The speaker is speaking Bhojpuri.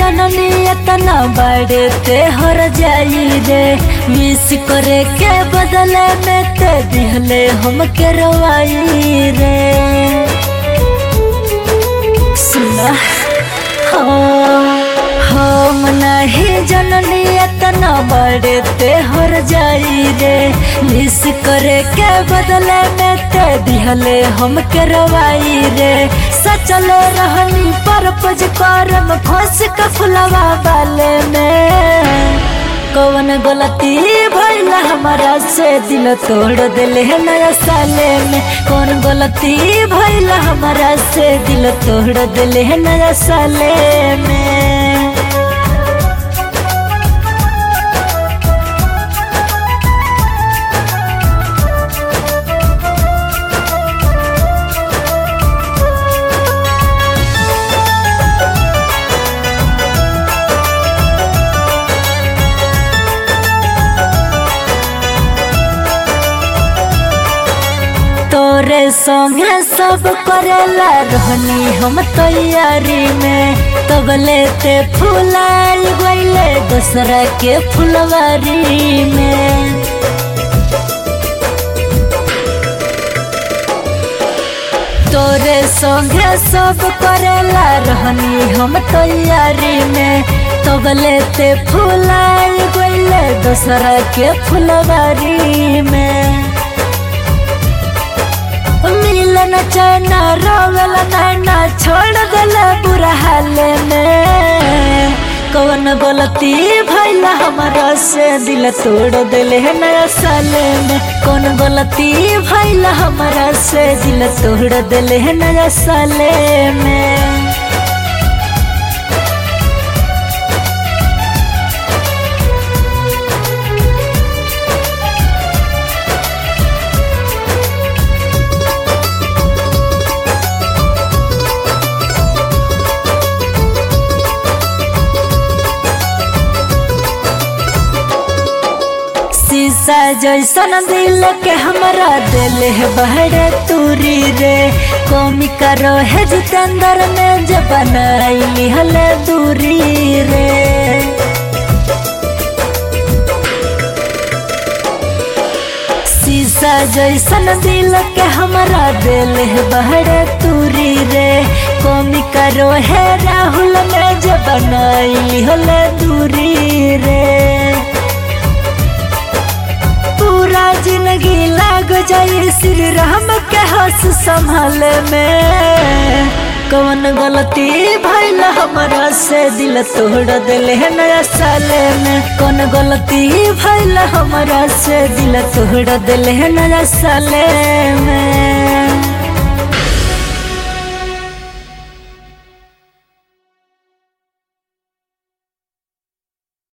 जननी इतना बड़े ते हर जाई रे मिस करे के बदले में ते दिहले हम के रवाई रे सुना हाँ हम नहीं जननी इतना बड़े ते हर जाई रे मिस करे के बदले में ते दिहले हम के रवाई रे सचल रहनी परपज करम खोस के फुलवा वाले में कौन गलती भइल हमारा से दिल तोड़ दिले है नया साले में कौन गलती भइल हमारा से दिल तोड़ दिले है नया साले में तोरे संगे सब करेला रहनी हम तैयारी में तब लेते फुलाल गईले दूसरा के फुलवारी में तोरे संगे सब करेला रहनी हम तैयारी में तब लेते फुलाल गईले दूसरा के फुलवारी में मिलन चैना रोवल नैना छोड़ दिल बुरा हाल में कौन गलती भैल हमारा से दिल तोड़ दिल है नया साले में कौन गलती भैल हमारा से दिल तोड़ दिल है नया साले में शीशा जैसन दिल के हमरा दिल है बहरे तूरी रे कौमी करो है जितेंद्र ने जब बनाई हले दूरी रे शीशा जैसन दिल के हमरा दिल है बहरे तूरी रे कौमी करो है राहुल ने जब बनाई हले दूरी रे पूरा जिंदगी लाग जाई श्री राम के हंस संभाल में कौन गलती भइल हमारा से दिल तोड़ दिले है नया साले में कौन गलती भइल हमारा से दिल तोड़ दिले है नया साले में